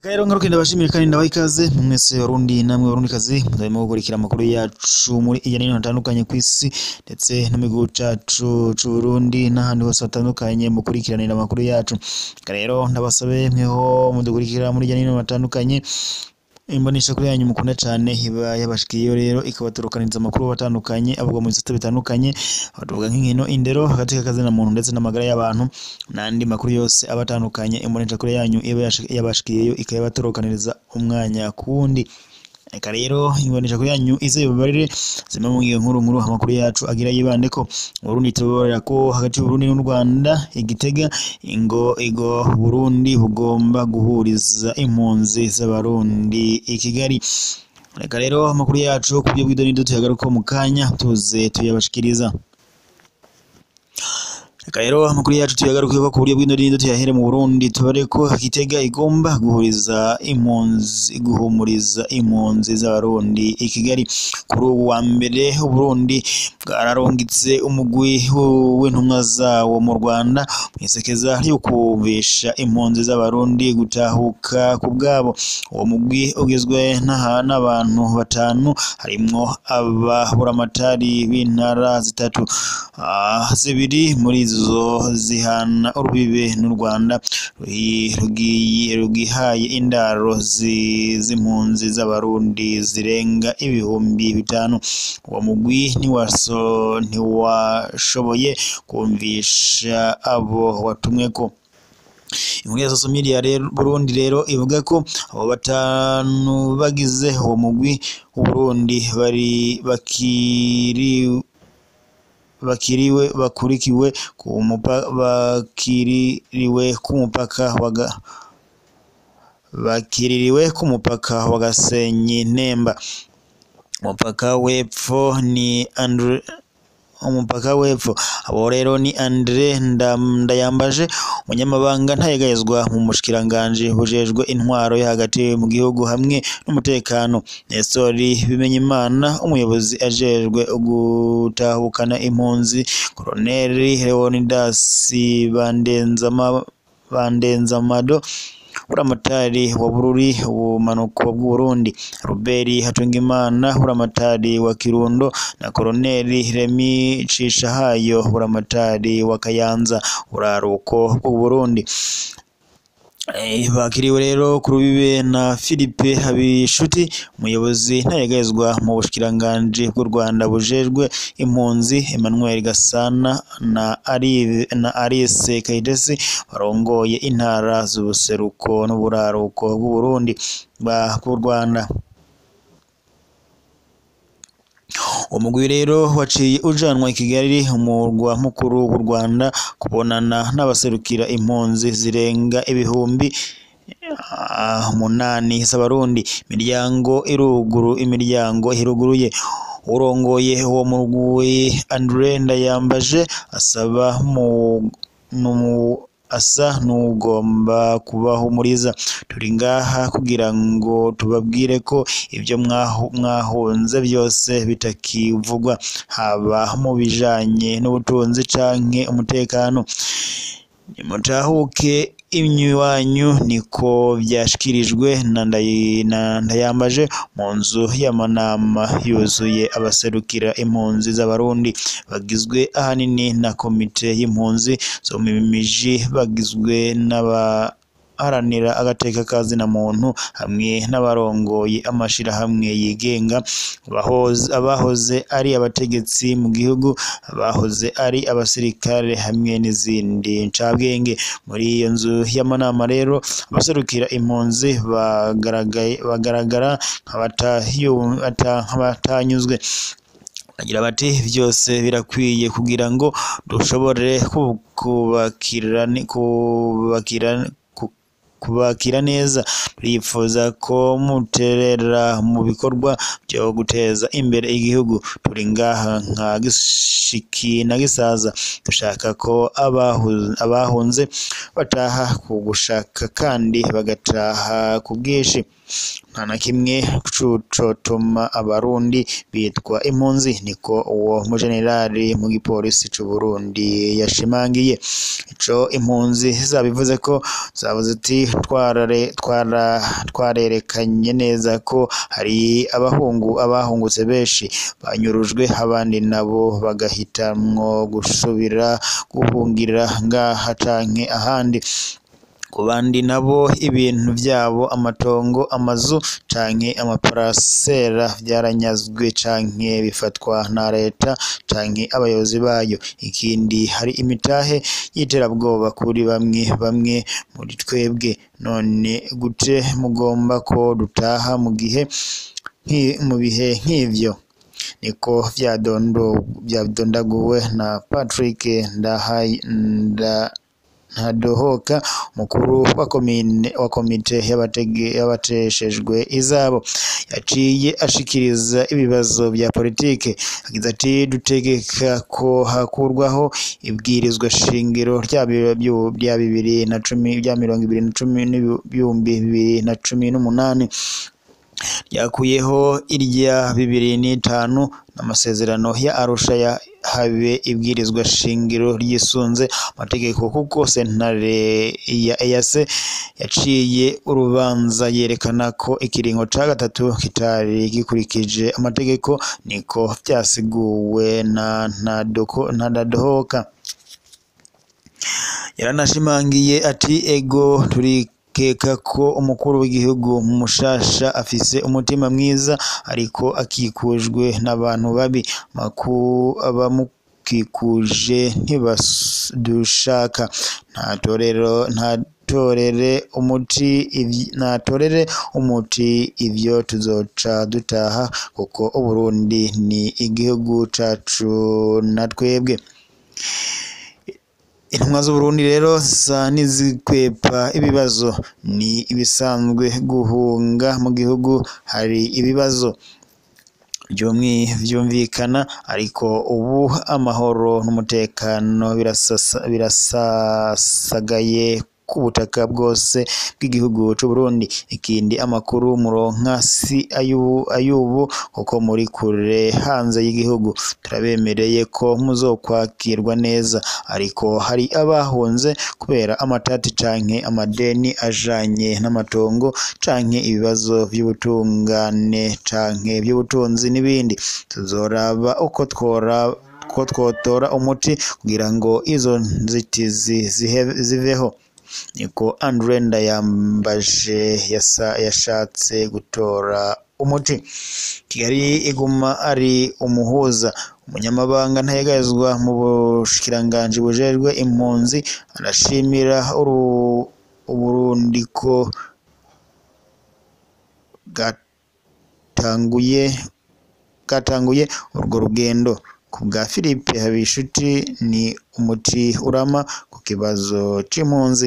rero ngaruke ndabashimira kandi ndabaha ikaze mwese barundi namwe barundikazi muzarimo gukurikira amakuru yacu muri iya nino hatandukanye ku isi ndetse no mu gihugu cacu c'Uburundi n'ahandi hose hatandukanye mukurikiranira amakuru yacu Reka rero ndabasabe mweho mudukurikira muri iya nino hatandukanye imbonesha kuri yanyu mukunda cane iba yabashikiyeyo rero ikabaturukaniriza amakuru atandukanye avugwa mu bisata bitandukanye aho tuvuga nk'inkino indero hagati k'akazina muntu ndetse n'amagara y'abantu n'andi makuru yose aba atandukanye imbonesha kuri yanyu iba yashi- yabashikiyeyo ikayabaturukaniriza umwanya ku wundi reka rero imbonesha kuri yanyu ize bibarire zimwe mu ngiyo nkuru nkuru amakuru yacu agira yibandeko Burundi tubabarira ko hagati y'Uburundi n'u Rwanda igitega ingo igo Burundi bugomba guhuriza impunzi z'abarundi i Kigali reka rero amakuru yacu ku buryo bw'idonido tuyagaruka mu kanya tuze tuyabashikiriza reka rero amakuru yacu tuyagaruke ku buryo bw'indonido tuyahere mu Burundi tubare ko Gitega igomba guhuriza impunzi guhumuriza impunzi z'abarundi i Kigali kuri ubu wa mbere Uburundi bwararungitse umugwi w- w'intumwa zawo mu Rwanda mu isekeza ryo kumvisha impunzi z'abarundi gutahuka ku bwabo uwo mugwi ugizwe n'aha- n'abantu batanu harimwo ababuramatari b'intara zitatu Ah, zibiri muri zo zihana urubibe n'u Rwanda ruhi- rugiye rugihaye indaro zi- z'impunzi z'abarundi zirenga ibihumbi bitanu uwo mugwi ntiwaso ntiwashoboye kumvisha abo watumweko inkuru ya social media rero Burundi rero ivuga ko abo batanu bagize uwo mugwi w'Uburundi bari bakiri bakiriwe bakurikiwe ku mupa- bakiririwe ku mupaka wa Ga- bakiririwe ku mupaka wa Gasenyi Nemba umupaka w'epfo ni Andre umupaka w'epfo abo rero ni Andre Ndam- Ndayambaje umunyamabanga ntayegayezwa mu mushikiranganji bujejwe intwaro yo hagati mu gihugu hamwe n'umutekano Nestor Bimenyimana umuyobozi ajejwe gutahukana impunzi Colonel Leonidas Bandenzama Bandenzamado buramatari wa Bururi ubumanuko bw'Uburundi Robert Hatungimana buramatari wa Kirundo na Koloneli Remy Cishahayo buramatari wa Kayanza uraruko bw'Uburundi Eh, bakiriwe rero ku rubibe na Philippe Habishuti umuyobozi ntayegayezwa mu bushikiranganji bw'u Rwanda bujejwe impunzi Emmanuel Gasana na Ari na Alice Kayitesi barongoye intara z'ubuseruko n'uburaruko bw'u Burundi ba bw'u Rwanda umugwi rero waciye ujanwa i Kigali umurwa mukuru w'u Rwanda kubonana n'abaserukira impunzi zirenga ibihumbi ah, umunani z'abarundi imiryango iruguru imiryango iruguruye urongoye uwo murwi Andre Ndayambaje asaba mu numu- asa n'ugomba kubahumuriza turi ngaha kugira ngo tubabwire ko ibyo mwahu- mwahunze byose bitakivugwa haba mu bijanye n'ubutunzi canke umutekano nimutahuke imyiwanyu niko vyashikirijwe na Ndayi- na Ndayambaje mu nzu y'amanama yuzuye abaserukira impunzi z'abarundi bagizwe ahanini na komite y'impunzi zo mu miji bagizwe n'abaharanira agateka ka zina muntu hamwe n'abarongoye amashirahamwe yigenga abahoze, abahoze ari abategetsi mu gihugu abahoze ari abasirikare hamwe n'izindi ncabwenge muri iyo nzu y'amanama rero abaserukira impunzi bagaragaye bagaragara nk'abatayu- ata- nk'abatanyuzwe bagira bati byose birakwiye kugira ngo dushobore ku- kubakira ni- kubakira ku- kubakira neza turifuza ko muterera mu bikorwa byo guteza imbere igihugu turi ngaha nka gishiki na gisaza dushaka ko abahu- abahunze bataha ku gushaka kandi bagataha ku bwinshi nta na kimwe cotuma abarundi bitwa impunzi niko uwo mujenerali mu gipolisi c'u Burundi yashimangiye ico impunzi zabivuze ko zavuze ati twarare twara twarerekanye neza ko hari abahungu abahungutse benshi banyurujwe abandi nabo bagahitamwo gusubira guhungira ngaha canke ahandi ku bandi nabo ibintu vyabo amatongo amazu canke amaparasera vyaranyazwe canke bifatwa na leta canke abayobozi bayo ikindi hari imitahe y'iterabwoba kuri bamwe bamwe muri twebwe none gute mugomba ko dutaha mu gihe mu bihe nk'ivyo niko vyadondaguwe na Patrick Ndahaye nda ntadohoka umukuru wa komine wa komite y'abateshejwe izabo yaciye ashikiriza ibibazo vya politike yagize ati dutegeka ko hakurwaho ibwirizwa shingiro rya bibiri na cumi rya mirongo ibiri na cumi n'ibihumbi bibiri na cumi n'umunani ryakuyeho irya bibiri n'itanu n'amasezerano ya Arusha ya habe ibwirizwa shingiro ryisunze amategeko kuko sentare ya EAC yaciye urubanza yerekana ko ikiringo ca gatatu kitari gikurikije amategeko niko vyasiguwe na Ntadohoka yaranashimangiye ati ego turi keka ko umukuru w'igihugu mushasha afise umutima mwiza ariko akikujwe n'abantu babi maku abamukikuje ntibadushaka nta torero nta torere umuti natorere umuti ivyo tuzoca dutaha kuko Uburundi ni igihugu cacu na twebwe intumwa z'Uburundi rero zisa n'izikwepa ibibazo ni ibisanzwe guhunga mu gihugu hari ibibazo vyumvikana ariko ubu amahoro n'umutekano birasasagaye ku butaka bwose bw'igihugu c'u Burundi ikindi amakuru muronka si ayubu kuko muri kure hanze y'igihugu turabemereye ko muzokwakirwa neza ariko hari abahunze kubera amatati canke amadeni ajanye n'amatongo canke ibibazo vy'ubutungane canke vy'ubutunzi n'ibindi tuzoraba uko twora ko twotora umuti kugira ngo izo nzitizi ziveho niko Andre Ndayambaje yashatse gutora umuti Kigali iguma ari umuhuza umunyamabanga ntayegayezwa mu bushikiranganji bujejwe impunzi arashimira Uburundi ko gatanguye gatanguye urwo rugendo ku bwa Philippe Habishuti ni umuti urama ku kibazo c'impunzi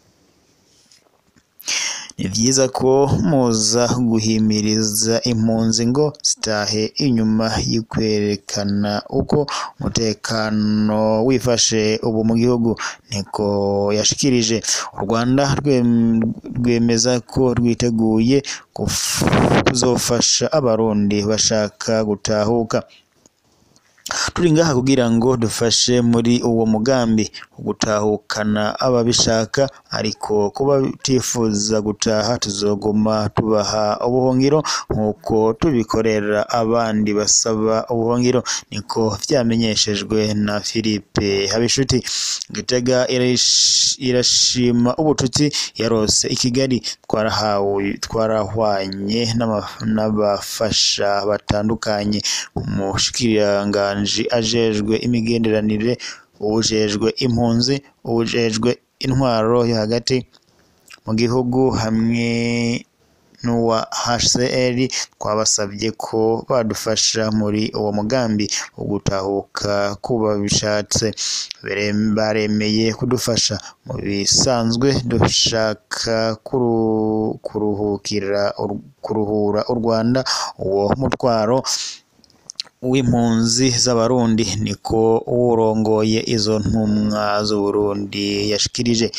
ni vyiza ko muza guhimiriza impunzi ngo zitahe inyuma y'ukwerekana uko umutekano wifashe ubu mu gihugu niko yashikirije u Rwanda rwemeza ko rwiteguye kuzofasha abarundi bashaka gutahuka turi ngaha kugira ngo dufashe muri uwo mugambi wo gutahukana ababishaka ariko kuba batifuza gutaha tuzoguma tubaha ubuhungiro nk'uko tubikorera abandi basaba ubuhungiro niko vyamenyeshejwe na Philippe Habishuti Gitega irashima ubucuti yarose i Kigali twarahawe twarahwanye n'abafasha batandukanye umushikiranganje ajejwe imigenderanire uwujejwe impunzi uwujejwe intwaro yo hagati mu gihugu hamwe n'uwa HCR twabasabye ko badufasha muri uwo mugambi wo gutahuka kuba bishatse baremeye kudufasha mu bisanzwe dushaka kuruhukira kuruhura u Rwanda uwo mutwaro w'impunzi z'abarundi niko uwurongoye izo ntumwa z'Uburundi yashikirije ku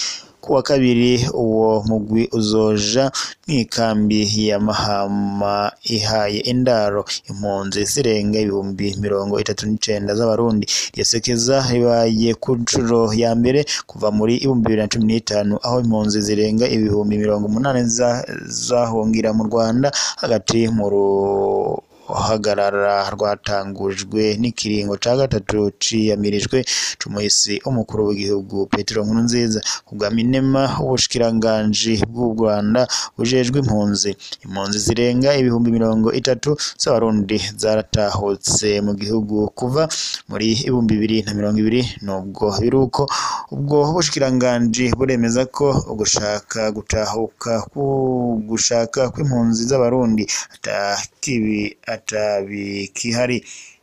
ku wa kabiri uwo mugwi uzoja mw'ikambi ya Mahama ihaye indaro impunzi zirenga ibihumbi mirongo itatu n'icenda z'abarundi iryo sekeza ribaye ku ncuro ya mbere kuva muri ibihumbi bibiri na cumi n'itanu aho impunzi zirenga ibihumbi mirongo umunani zahungira mu Rwanda hagati mu ruhagarara rwatangujwe n'ikiringo ca gatatu ciyamirijwe c'umuhisi umukuru w'igihugu Petero Nkurunziza ku bwa Minema ubushikiranganji bw'u Rwanda bujejwe impunzi impunzi zirenga ibihumbi mirongo itatu z'abarundi zaratahutse mu gihugu kuva muri ibihumbi bibiri na mirongo ibiri nubwo biruko ubwo bushikiranganji buremeza ko ugushaka gutahuka gushaka kw'impunzi z'abarundi atakibi atabikihari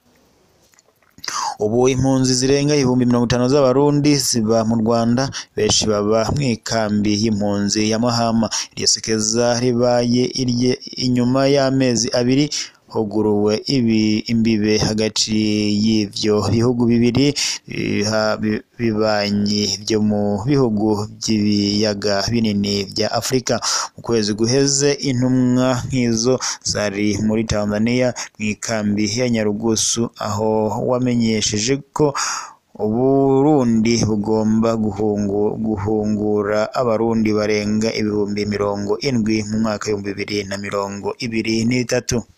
ubu impunzi zirenga ibihumbi mirongo itanu z'abarundi ziba mu Rwanda benshi baba mw'ikambi y'impunzi ya Mahama iryo sekeza ribaye irye inyuma y'amezi abiri huguruwe ibi imbibe hagati y'ivyo bihugu bibiri bibanyi vyo mu bihugu vy'ibiyaga binini vya Afrika mu kwezi guheze intumwa nk'izo zari muri Tanzania mw'ikambi ya Nyarugusu aho wamenyesheje ko Uburundi bugomba guhungu, guhungura abarundi barenga ibihumbi mirongo indwi mu mwaka w'ibihumbi bibiri na mirongo ibiri n'itatu